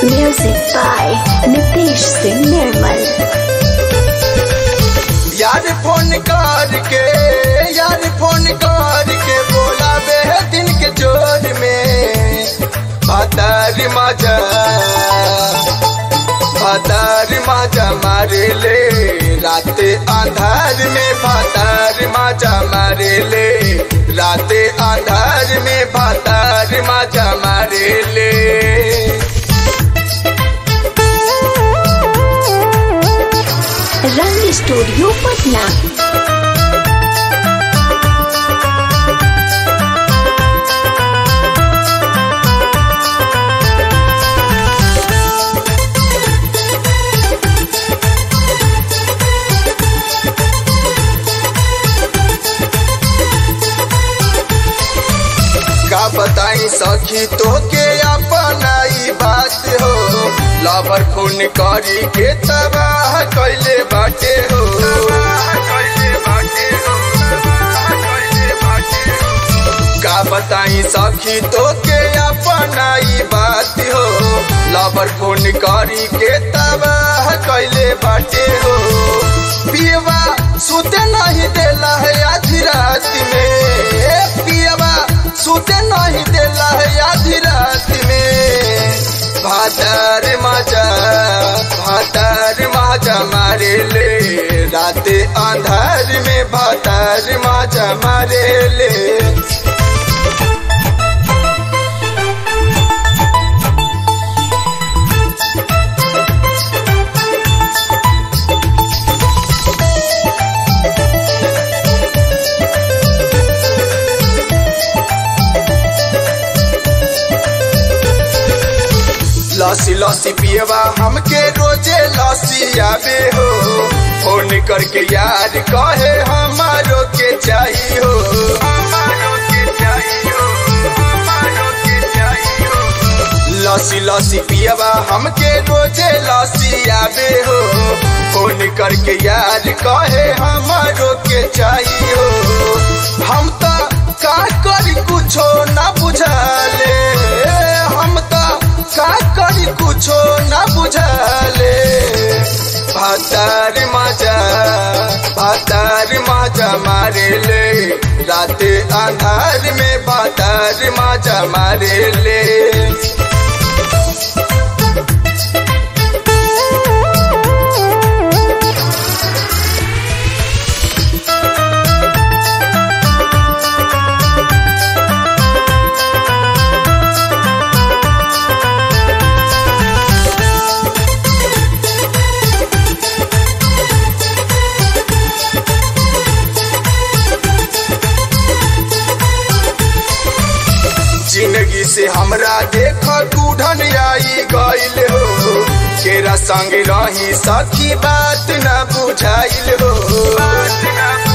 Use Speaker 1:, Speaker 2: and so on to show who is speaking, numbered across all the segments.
Speaker 1: Music by Nitish Singh Nirmal.
Speaker 2: यार phone करके यार फोन करके बोला बे दिन के जोर में भातार माजा भातार माजा मारे ले रात आंधार में भातार माजा मारे ले रात आंधार में भातार माजा मारे ले
Speaker 1: रंग स्टूडियो पटना
Speaker 2: का बताई सखी तो के अपनाई बात हो लवर खून करी के तबाह कैले बाटे हो का बताई सखी तो के अपनाई बात हो लवर खून करी के तबाह कैले बाटे हो पियवा सुते नहीं देला है आधी रात में पियवा सुते नहीं देला है आधी रात में भातार माजा भातार माजा मारे ले रात अंधार में भातार माजा मारे ले लसी लसी पियवा हमके रोजे लसी आवे हो फोन करके यार कहे हमारो के चाहिए हो लसी लसी पियवा हमके रोजे लसी आवे हो फोन करके यार कहे हमारो के चाहिए हो हम तो का करी कुछो ना बुझाले हम तो का करी कुछो ना बुझाले भातार माजा भातार माजा मारे ले रात आधार में भातार माजा मारे ले जिंदगी से हमरा देख दूढ़न आई गईल हो केरा संग रही सखी बात न बुझाइल हो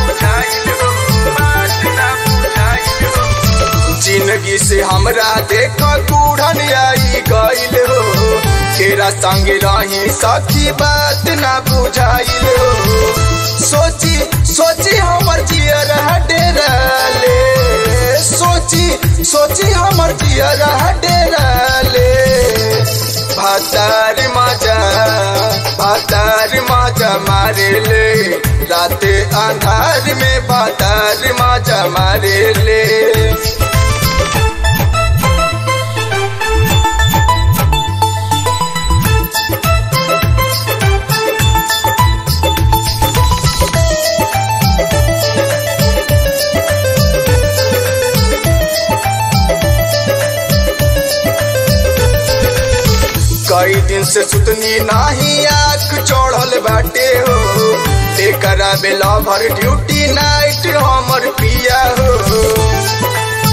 Speaker 2: जिंदगी से हमरा देख दूढ़न आई गईल हो केरा संग रही सखी बात न बुझाइल हो सोची सोची हमर जियर डेरा ले सोची सोची हमर जियर डेरा ले भातार माजा भातार माजा मारे ले रात अंधार में भातार माजा मारे ले कई दिन से सुतनी नाही आँख चढ़ल बाटे हो एकरा बेला भर ड्यूटी नाइट हमर पिया हो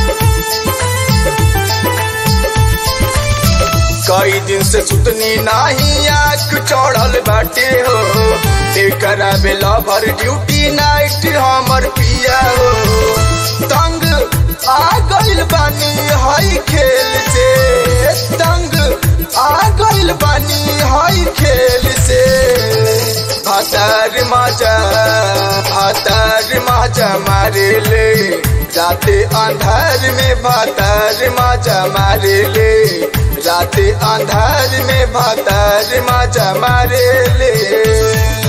Speaker 2: कई दिन से सुतनी नाही आँख चढ़ल बाटे हो एकरा बेला भर ड्यूटी नाइट हमर पिया हो तंग आ गइल बानी हई खेल से तंग आ गइल बानी हई खेल से भातार माजा भातार माजा मारे ले राते अंधार में भातार माजा मारे ले राते अंधार में भातार माजा मारे ले